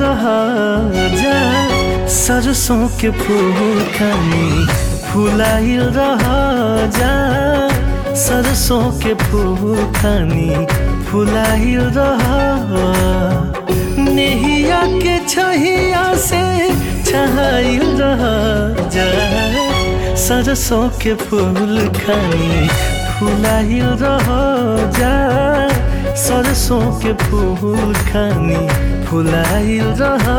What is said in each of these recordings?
रहा जा सरसों के फूल खानी फुलाइल रहा जा सरसों के फूल खानी फुलाइल रहा नेहिया के छहिया से छहाइल रहा जा सरसों के फूल खानी फुलाइल रहा जा सरसों के फूल खानी फुलाइल रहा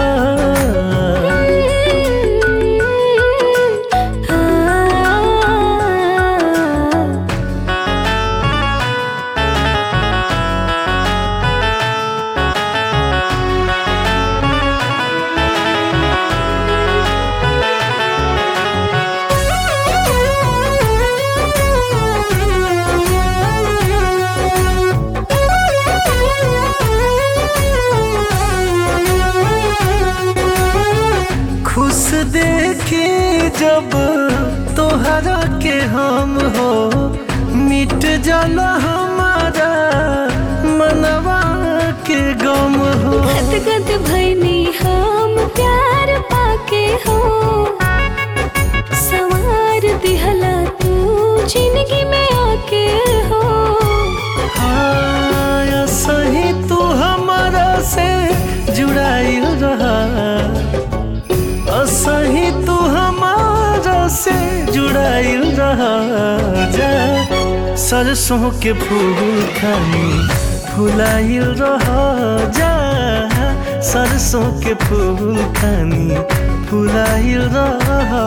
खुश देखी जब तोहरा के हम हो मिट जाला हमारा मनवा के गम हो गद गद भैनी हम प्यार पाके हो सवार दिहला तू जिंदगी में आके हो हाँ, सही तू हमारा से जुड़ाइल रहा सही तू हमारा से जुड़ाइल रहा जा सरसों के फूल खानी फुलाइल रहा जा सरसों के फूल खानी फुलाइल रहा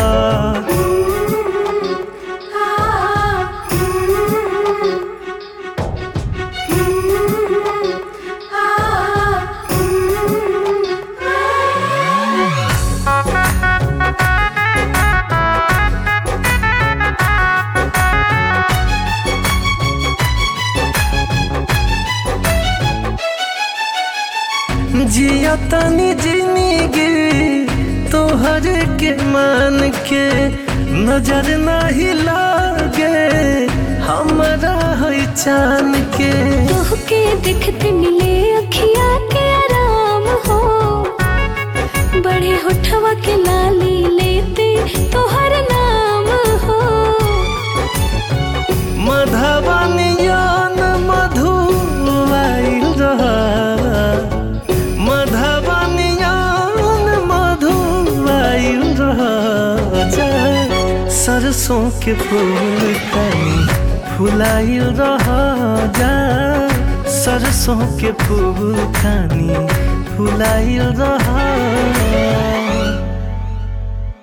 जिया तनी जिंदगी तोहर के मान के नजर नहीं लागे हमरा है चान के तोहके देखते मिले अखिया के आराम हो बड़े होठवा के लाली लेते तोहर नाम हो मधवानियान मधु आइल रहा मधवानियान मधु आइल रहा जा सरसों के फूल खानी फुलाइल रहा जा सरसों के फूल खानी फुलाइल रहा